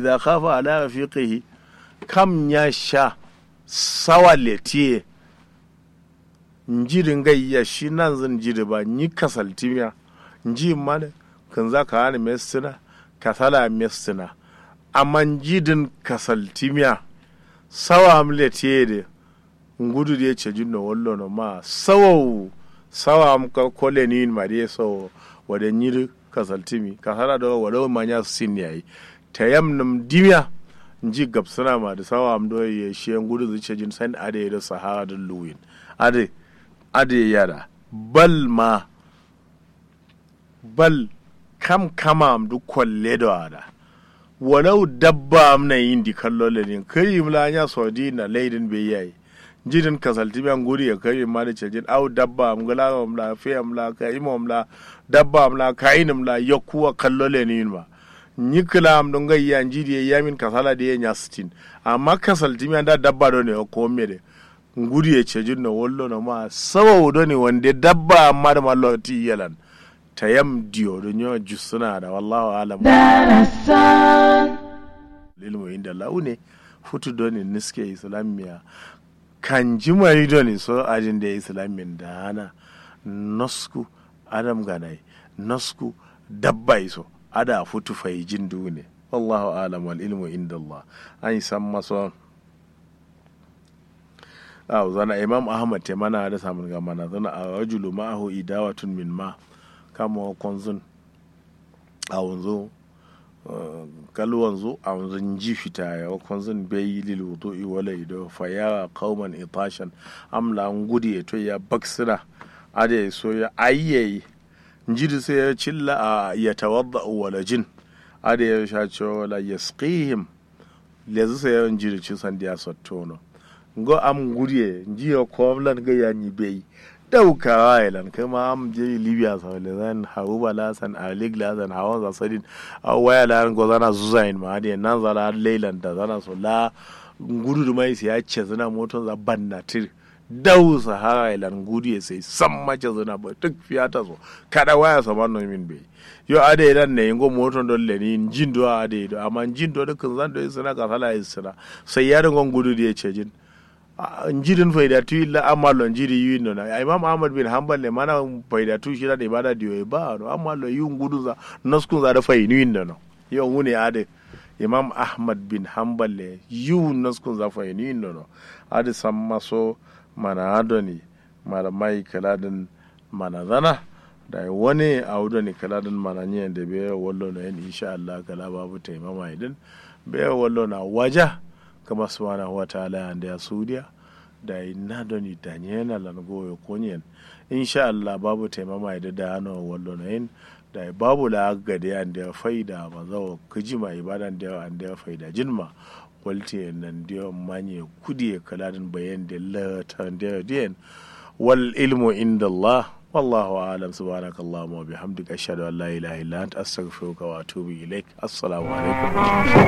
idza khafa ala rafiqihi kam ya sha sawa letiye njirin gayya shi nan zan jiri ba ni kasaltimiya nji mana kan za ka hana mestina kasala mestina amma jidin kasaltimiya sawa amletiye de ngudu de ce jinno wallo no ma sawa sawa am ka kole ni ma de so wada nyiri kasaltimi kasala do wada manya sin yayi tayamnum dimiya nji gabsana ma da sawa am do ye shi ngudu zuce jin san ade da sahara da luwin ade ade yara bal ma bal kam kama am du kwalle da wada walau dabba am na yin di kallo lenin kai mla nya sodi na leidin be yayi jidin kasalti ban guri ya kai ma da cejin au dabba am gala am la fe am la ka imo am la dabba am la ka inam la yakuwa kallo lenin ma nyikla am don ga yan jidi ya min kasala da ya nya sitin amma kasalti mi da dabba do ne ko mere nguri ya cejin no wollo no ma sawa do ne wande dabba amma da malloti yalan tayam diyo do nyo jusuna da wallahu alam darasan lilmu inda laune futu doni niske islamiya kan jimari doni so ajin da islamin da hana nosku adam ganai nosku dabba iso ada futu fai jin dune wallahu alam wal ilmu inda Allah an san maso aw zana imam ahmad te mana da samun ga mana zana a rajulu ma'ahu idawatun min ma kama konzun a wanzu kalwan zu a wanzu ji fita ya konzun bai lil wudu'i wala ido fa ya qauman itashan amla ngudi to ya baksira ade so ya ayyayi njidi sai ya cilla a ya tawadda wala jin ade ya sha cewa wala yasqihim lezu sai ya njidi ci san dia sottono ngo am guriye njiyo komlan ga ya ni bai daukawa ilan kuma am je libya sa le zan hawu bala san alik la zan hawan za sadin a waya la go zana zuzain ma ade nan zala leilan da zana so la gudu da mai sai ya ce zana moton za banna tir dau sahara ilan gudu ya sai san mace zana ba duk fiyata so kada waya sa man min bai yo ade ilan ne ngo moton don le ni jin do ade do amma jin do dukkan zan do suna ka sala isra sai ya ringon gudu da ya ce jin njirin faidatu illa amalo njiri yuino na imam ahmad bin hanbal ne mana faidatu shi da ibada diyo ba no amalo yu ngudu za naskun za da fainu inda no yo ngune ade imam ahmad bin hanbal ne yu naskun za fainu inda no ade samma so mana adoni mara mai kaladin mana zana da wani a wudoni kaladin mana nyen da be wallo na yin insha Allah kala babu taimama idin be wallo na waja kama subhanahu wa ta'ala ande a suudiya da na doni dañena lan goyo konyen insha Allah babu taimama da da hano wallo na yin da babu la gade ande faida ma zawo kijima ibadan da ande faida jinma walti nan dio manye kudi kaladin bayan da la tan da den wal ilmu inda Allah والله أعلم سبحانك اللهم وبحمدك أشهد أن لا إله إلا أنت أستغفرك وأتوب إليك السلام عليكم